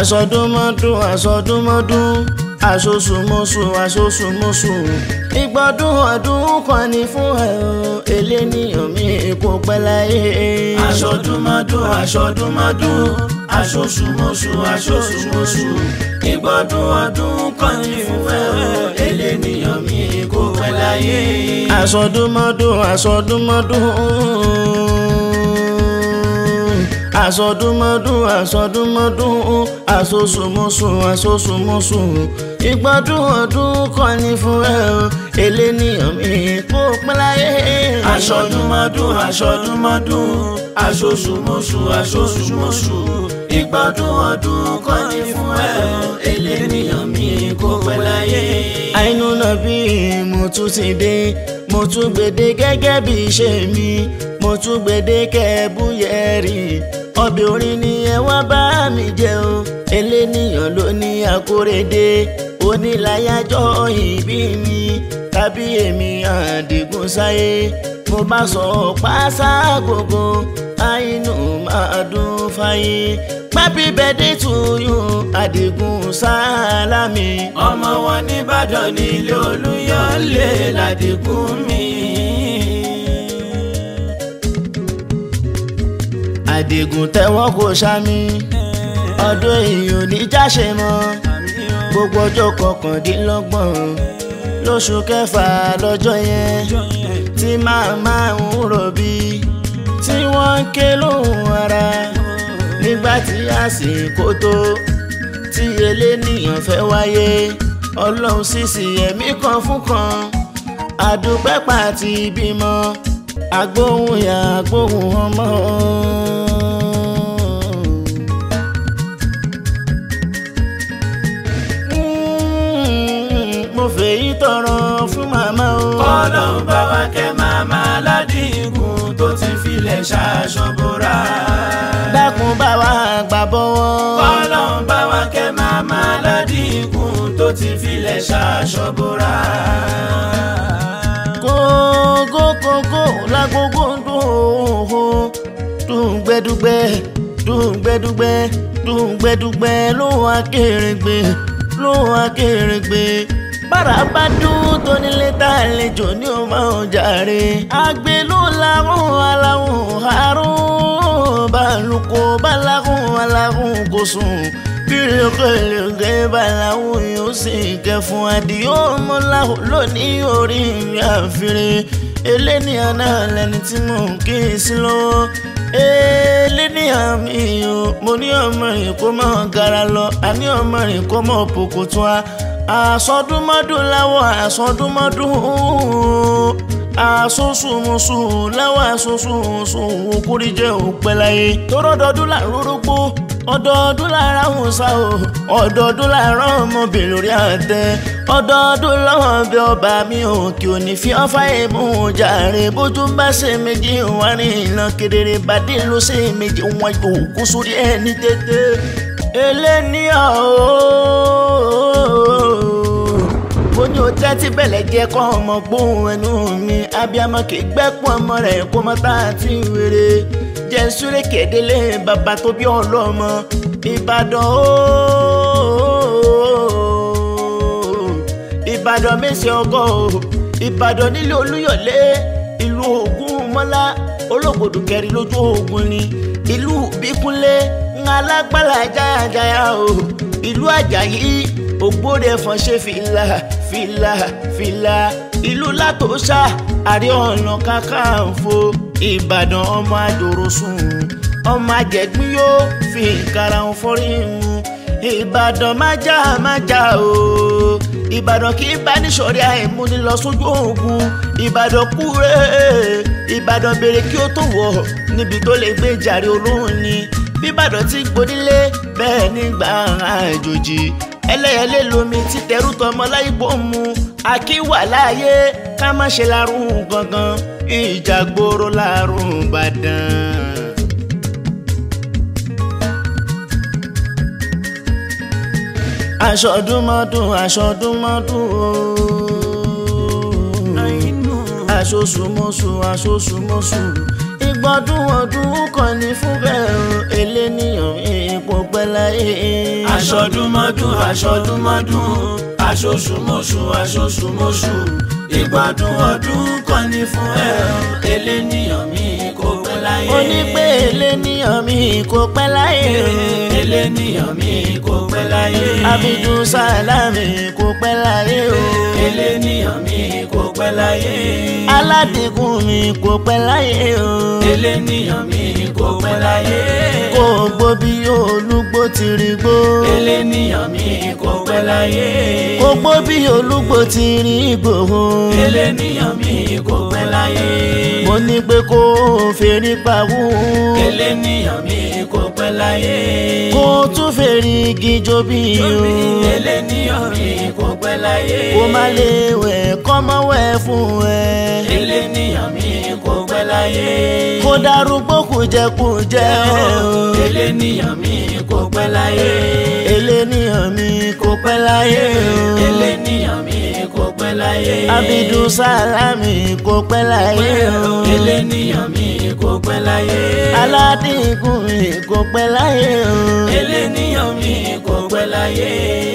àsọdúnmọ́dún àsọdúnmọ́dún àṣoṣùmọ́ṣù àṣoṣùmọ́ṣù ìgbọ́dún ọdún kan ní fún ẹ o eléníyàn mi kò pẹ́ láyé. aṣọdúnmọ́dún aṣọdúnmọ́dún aṣoṣùmọ́ṣù aṣoṣùmọ́ṣù ìgbọ́dún ọdún kan ní fún ẹ o eléníyàn mi kò pẹ́ láyé. àsọdúnmọ́dún àsọdúnmọ́dún àsọdúnmọ́dún àsọdúnmọ́dún àṣoṣùmọ́ṣù àṣoṣùmọ́ṣù ìgbọ́dún ọdún kan ní fún ẹ o eléníyàn mi kò pẹ́ láyé. aṣọdúnmọ́dún aṣọdúnmọ́dún aṣoṣùmọ́ṣù aṣoṣùmọ́ṣù ìgbọ́dún ọdún kan ní fún ẹ o eléníyàn mi kò pẹ́ láyé. àìnú náà bí mo tún ti dé mo tún gbèdé gẹ́gẹ́ bí iṣẹ́ mi mo tún gbèdé kẹ́ẹ̀bùyẹ̀rì ọbẹ̀ orin ni ẹ wá bá mi jẹ o eléníyàn ló ní akóredé onílàyájọ́ ìbí mi tàbí èmi àdìgún sáyé mo bá sọ pásá gbogbo àìnú máa dún fáyé pápí bẹ́ẹ̀dẹ̀ tuyún àdìgún sálámì. ọmọ wọn nìbàdàn nílé olúyọlé ládìgún mi. àdìgún tẹ́wọ́ kò ṣámi ọdún èèyàn ní jáṣe mọ́ gbogbo ọjọ́ kọkàndínlọ́gbọ̀n lóṣù kẹfà lọ́jọ́ yẹn tí màmá ń rọ̀bí tí wọ́n ń ké lóhùn ara nígbà tí àsìkò tó tí eléníyàn fẹ́ wáyé ọlọ́run sísì ẹ̀mí kan fún kan àdúpẹ́ pàtì bímọ agbóhùn yà agbóhùn ọmọ. mo fèyí tọrọ fún màmá o. ọlọ́run bá wa kẹ́ màmá ládìgún tó ti filẹ̀ ṣaṣọ́bọ̀rà. dákun bá wa gbà bọ́wọ́. ọlọ́run bá wa kẹ́ màmá ládìgún tó ti filẹ̀ ṣaṣọ́bọ̀rà. kókó kókó lágbógó dùn dùn gbẹdúgbẹ dùn gbẹdúgbẹ dùn gbẹdúgbẹ ló wá kéré-gbé ló wá kéré-gbé bára bá dún tó nílé tá àlejò ní o máa ń jàre. àgbẹ̀ ló làwọn aláwọ̀ àrùn balùkò bálágùn alágùn kò sùn bírí ọkọ̀lẹ̀kẹ́ báláwọ̀ yóò sì kẹ́ fún adìyó ọmọláwọ̀ lónìí orí mi àfihàn eléníyàn náà lẹni tí mò ń kí sí lọ́wọ́ eléníyàn mi o mo ní ọmọ rìn kó mọ̀ gara lọ àní ọmọ rìn kó mọ̀ pòkòtò a àsọdúnmọ́dún láwọ̀ àsọdúnmọ́dún àsosùmùsù láwọ̀ àsosùmùsù òkúri jẹ́ òpẹ́ láyé tọ́rọ́dọ́dún làrórógbó ọdọọdún lára ń sá o ọdọọdún lára ọmọbìnrin lórí àtẹ ọdọọdún lọ́wọ́ bí ọba mi ò kí ò ní fi ọ́fà èmú jàre bójú bá ṣe méjì wá ní iná kedere bàdé ló ṣe méjì wọn yóò kú sórí ẹni tètè eléníyàn ooo mo ní o tẹ́tí bẹ̀lẹ̀ jẹ́ kọ́ ọmọ gbóhùn ẹnu mi abiyamọ kì í gbẹ́kún ọmọ rẹ̀ kó mọ́ tá a ti wéré jẹ́ súré kédélé bàbá tó bí ọlọ́mọ ìbàdàn ooo ìbàdàn mẹ́sì ọgọ́ o ìbàdàn nílé olúyọ̀lé ìlú ògún mọ́lá olóògbòdù kẹrin lójú ogun ni ìlú bíkúnlé ńlá alágbára jáyàjáyà o ìlú àjàyí ògbóde ẹ̀fọn ṣe fìlà fìlà fìlà ìlú látòṣà àrí ọ̀nà kakanfò ìbàdàn ọmọ àjòròsùn ọmọ àjẹgbín yóò fi ìkara wọn fọ́rí mu ìbàdàn májà májà o ìbàdàn kì í bá níṣọ̀rí àìmúni lọ sójú ogun ìbàdàn kúrè ìbàdàn béèrè kí ó tó wọ̀ níbi tó lè gbé jàre olóhùn ni bíbàdàn ti gbónílé bẹ́ẹ̀ nígbà àjòjì ẹlẹ́yẹlé lomi ti tẹrú tọmọ láìpọ̀ mu akíwà láàyè ká má ṣe lárùn gangan ìjà gbòòrò lárùn Ìbàdàn. aṣọdúnmọ́dún aṣọdúnmọ́dún ooo aṣoṣùmọ́ṣù aṣoṣùmọ́ṣù ìgbọ́dún ọdún kan ní fún bẹ́ẹ̀ o eléníyàn ipò pẹ́ pẹ́ láyé. aṣọdúnmọ́dún aṣọdúnmọ́dún aṣoṣùmọ́ṣù aṣoṣùmọ́ṣù ìgbádùn ọdún kan ní fún ẹ eléníyàn mi kò pẹ́ láyé. ó ní pé eléníyàn mi kò pẹ́ láyé. eléníyàn mi kò pẹ́ láyé. Abidun Salami kò pẹ́ láyé o. eléníyàn mi kò pẹ́ láyé. aládìkún mi kò pẹ́ láyé o. eléníyàn mi kò pẹ́ láyé. kò gbó bí olúgbó ti rí gbó. eléníyàn mi kò pẹ́ láyé. kò gbó bí olúgbó ti rí gbòho. eléníyàn mi kò pẹ́ láyé. mo ní pé kó o fèrè pawó. eléníyàn mi kò pẹ́ láyé. kó o tún fèrè igi jó bí o. eléníyàn mi kò pẹ́ láyé. kó má lè wẹ̀ kọ́mọ wẹ̀ fún ẹ. eléníyàn mi kò pẹ́ láyé. kó darúgbó kùjẹkùjẹ o. eléníyàn mi kò pẹ́ láyé. eléníyàn mi kò pẹ́ láyé o. eléníyàn mi kò pẹ́ láyé. Abidun Salami kò pẹ́ láyé o. eléníyàn mi kò pẹ́ láyé. aládìkún mi kò pẹ́ láyé o. eléníyàn mi kò pẹ́ láyé.